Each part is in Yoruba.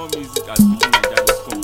music at fujininja.com.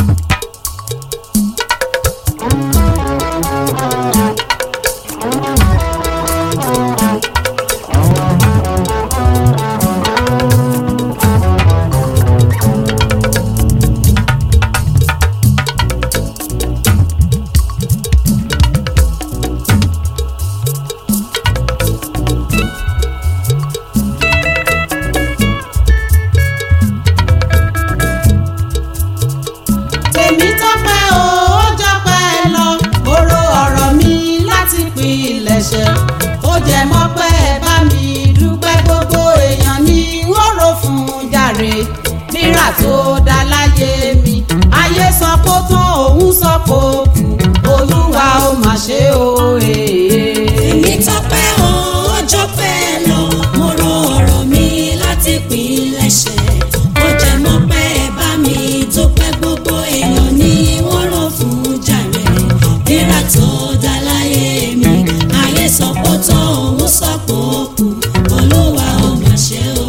tèmi tọ́pẹ́ o ó jọpẹ́ lọ oró ọ̀rọ̀ mi láti pilẹ̀ṣẹ̀ ó jẹ mọ́pẹ́ bá mi dúpẹ́ gbogbo èèyàn ní wọ́rọ̀ fún jàre rírà tó dá láyé mi ayé sọ kó tán òun sọ kó kù olúwa ó mà ṣe o èèyàn. èmi tọpẹ́ o ọjọ́ pẹ́ lọ mo ro ọ̀rọ̀ mi láti pilẹ̀ṣẹ̀ ó jẹ́ mọ́ pẹ́ bá mi dúpẹ́ gbogbo èèyàn ní wọ́n rò fún jàre rírà tó dá láyé mi ayé sọ pé ó tán òun sọ pé ó kù olúwa ó mà ṣe o.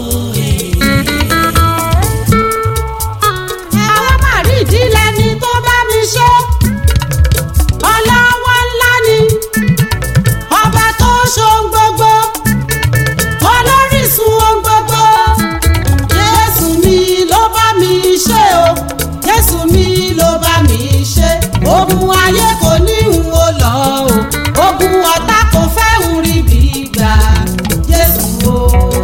àwọn máa rí ìdílé ni tó bá mi ṣe ọlọ́wọ́ ńlá ni ọba tó ṣohun gbogbo olórísun ohun gbogbo jésù mi ló bá mi ṣe o jésù mi ló bá mi ṣe ogun ayé kò ní ń wo lọ o ogun ọ̀tá kò fẹ́ ń rí bí gbà jésù o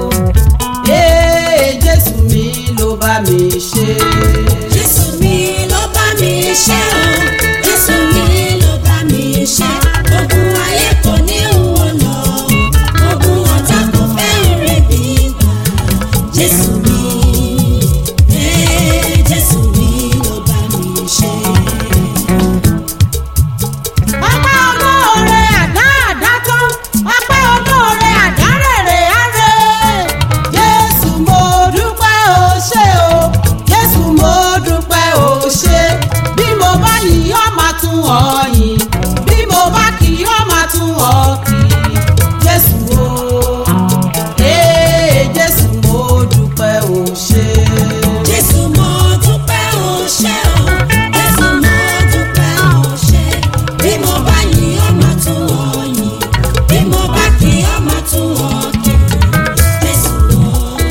ee jésù mi ló bá mi ṣe. Jésù mi ló bá mi ṣe o, Jésù mi ló bá mi ṣe. Ogun ayé kò ní òun lọ, ogun ọ̀tá kò fẹ́ rẹ̀ bí gbà. Jésù mi, ee Jésù mi ló bá mi ṣe. ọpẹ́ olóore àdá àdá tán ọpẹ́ olóore àdá rèrè àrè jésù mo dúpẹ́ o ṣé o jésù mo dúpẹ́ o ṣé bí mo bá yìn ọ́ máa tún ọ yìn bí mo bá kì í ọ́ máa tún ọ kì í jésù o ee jésù mo dúpẹ́ o ṣé. Jésù mo dúpẹ́ o ṣé o, Jésù mo dúpẹ́ o ṣé. Bí mo bá yìn ọ́ máa tún ọ yìn, bí mo bá kì í ọ́ máa tún ọ kì. Jésù o,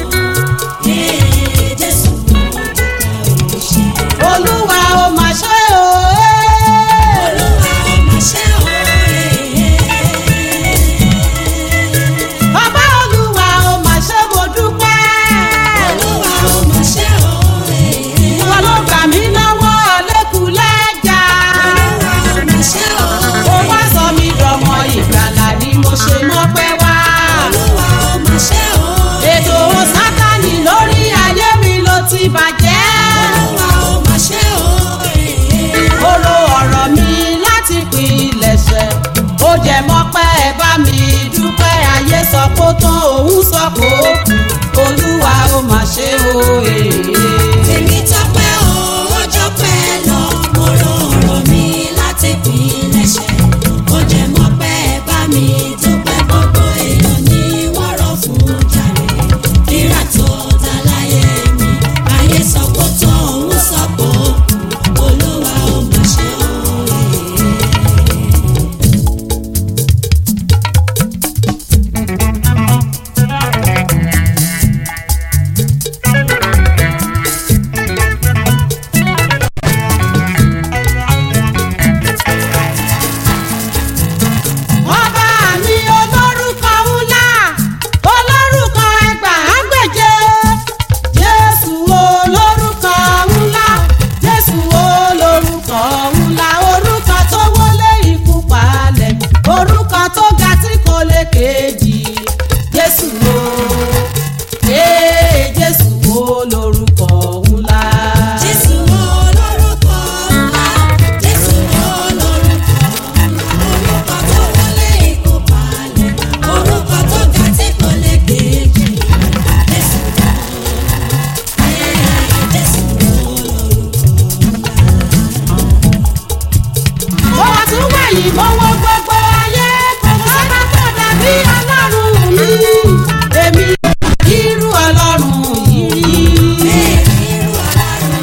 ee Jésù mo dúpẹ́ o ṣé. olúwa ó máa ṣe o. Olúwa ó máa ṣe o, ee. Bàbá Olúwa ó máa ṣe mo dúpẹ́. Olúwa ó máa ṣe o, ee. Ìwọ ló gbà mí lọ́wọ́ lẹ́kùlẹ́jà. Olúwa ó máa ṣe o, Ó wá sọ mí dọmọ ìgbàlà ni mo ṣe mọ́pẹ́ wá. Olúwa ó máa ṣe o, Ètò Sátánì lórí ayé mi ló ti bàjẹ́. Olúwa ó máa ṣe o, ee. Ó ro ọ̀rọ̀ mi láti pilẹ̀ṣẹ̀. Ó jẹ mọ́pẹ́ ẹ bá mi dúpẹ́ ayé sọ kó tán òun sọ kó kù. Olúwa ó máa ṣe o èèyàn. Tèmi tọpẹ́ o, ọjọ́ pẹ́ lọ, mo ro ọ̀rọ̀ mi láti pilẹ̀ṣẹ̀. Ó jẹ́ mọ́ pẹ́ bá mi dúpẹ́ gbogbo èèyàn ní wọ́n rọ̀ fún jàre. Rírà tó dá láyé mi, ayé sọ pé tó òun sọ pé ó kù. Olúwa ó máa ṣe òye. ọba mi olórúkọ ńlá olórúkọ ẹgbàágbèje jésù olórúkọ ńlá jésù olórúkọ ńlá orúkọ tó wọlé ikú palẹ̀ orúkọ tó ga tí kò lè kejì jésù o ee jésù olórúkọ ńlá. Jésù olórúkọ ńlá, Jésù olórúkọ ńlá, orúkọ tó wọlé ikú palẹ̀, orúkọ tó ga tí kò lè kejì. Jésù ee, Jésù olórúkọ mo wá tún wẹ̀yìn mo wo gbogbo ayé kò sọ́ba tó dàbí ọlọ́run mi èmi irú ọlọ́run yìí rí. ee, irú ọlọ́run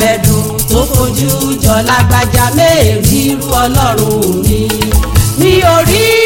lẹ́dùn tó fojú jọ lágbájá mẹ́ẹ̀rí irú ọlọ́run mi mi ò rí